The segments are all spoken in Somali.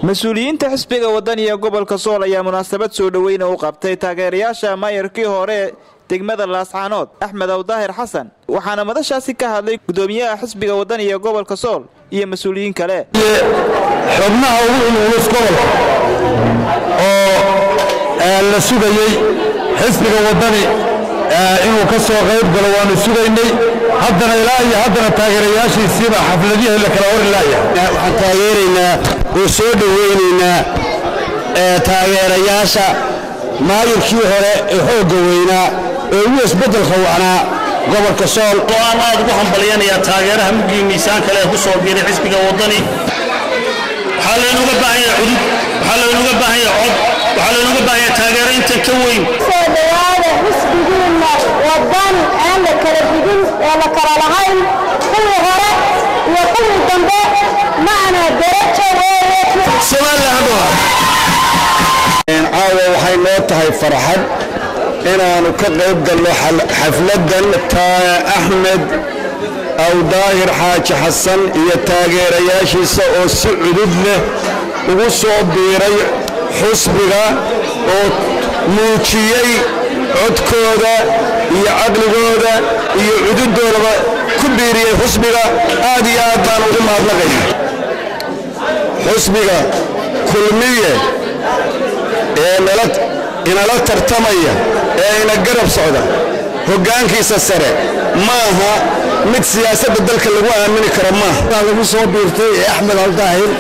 mas-uuliyiinta xisbiga wadaniga gobolka sool ayaa munaasabad soo dhoweyna u qabtay taageerayaasha maayarkii hore degmada laascaanood axmed awdaahir xasan waxaana madashaasi ka hadlay gudoomiyaha xisbiga wadaniga gobolka sool iyo mas-uuliyiin kale xubnaha ugu ululus gobolka oo la sugayey xisbiga wadani inuu ka soo qayb galo waanu sugaynay haddana ilaa iyo haddana taageerayaashiisiiba xafladihii la kala hori laayahay waxaan taageeraynaa oo soo dhowaynaynaa taageerayaasha maayirkii hore ee xoogga weynaa ee ugu isbeddelka wacnaa gobolka sool aan aad ugu hambalyanayaa taageeraha mugii miisaan kale ee ku soo biiray xisbiga waddani waxaa laynuga baahan yahay cudud waxaa laynuga baahan yahay cod waxaa laynuga baahan yahay taageero intan ka weyn soo dhowaada xisbigiinna wadan aan la kala digin oo la kala lahayn kuwii hore iyo kuwii dambe macna darajo caawa waxay noo tahay farxad inaannu ka qayb galno xafladdan axmed awdaahir xaaji xasan iyo taageerayaashiisa oo si cudud leh ugu soo biiray xusbiga oo muujiyey codkooda iyo caqligooda iyo cududoodaba ku biiriyey xusbiga aad iyo aad baan ugu mahadnaqayna xusbiga kulmiye ee inala tartamaya ee ina garab socda hoggaankiisa sare ma aha mid siyaasadda dalka lagu aamini karo maaha lagu soo biirtay ee axmed aldaahir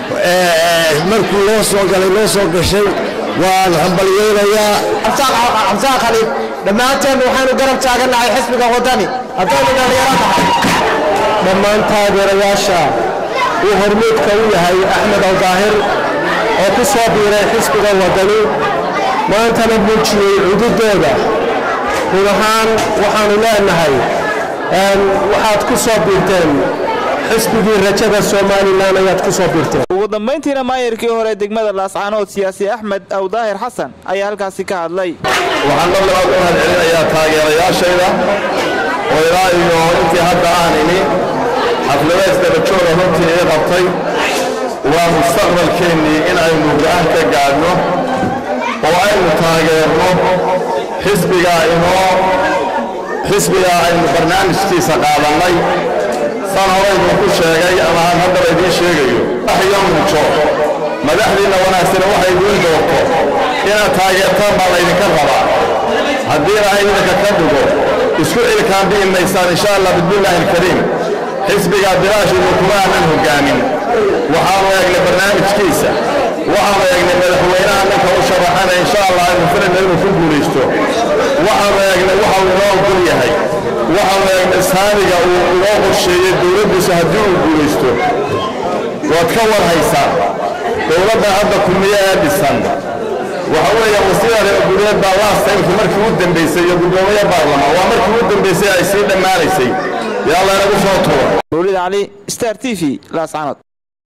markuu loo soo galay loo soo gashay waan hambalyeynayaa cabsaaq khaliif dhammaanteen waxaynu garab taagannahay xisbiga waddani haddaynu dhalinyaro nahay dhammaan taageerayaasha uu hormuudka u yahay axmed aldaahir oo ku soo biiray xisbiga waddani maantana muujiyey cududooda run ahaan waxaannu leenahay waxaad ku soo biirteen xisbigii rajada somalilan ayaad ku soo biirteen ugu dambayntiina maayarkii hore degmada laascaanood siyaasi axmed awdaahir xasan ayaa halkaasi ka hadlay waxaan mar labaad u mahadcelinayaa taageerayaashayda oo ilaa iyo intii hadda aan imi xafladays dabajooga runtii ii qabtay waa mustaqbalkeennii in aynu go'aan ka gaadhno oo aynu taageerno xisbigaa inoo xisbigaa aynu barnaamijkiisa qaadannay san horayduu ku sheegay ama aan haddaba idiin sheegayo waxyo muujo madaxdiinna wanaagsane waxay idiin doorto inaad taageertaan baa laydinka rabaa haddii ilaahay idinka ka dhigo isku cilkaan bi'i maysaan insha allah bismillaahi alkariim xisbigaa bilaashiidu kuma aanan hoggaamin waxaanu eegnay barnaamijkiisa waxaanu eegnay madaxweynaha ninka u sharaxana insha allah aynu filayna inuu ku guulaysto waxaanu eegnay waxa uu inoo ogol yahay waxaanu eegnay saamiga uu inoo qorsheeyey dowladdiisa haddii uu guulaysto waad ka war haysaan dowladda hadda kulmiye ee dhisan waxa weeye wasiira reergureed baa laastaymkii markii u dambaysay iyo guddoomiye baarlamaan waa markii u dambaysay ay sii dhammaanaysay yaa laynagu soo tuuro mawlid cali star t v laascaanood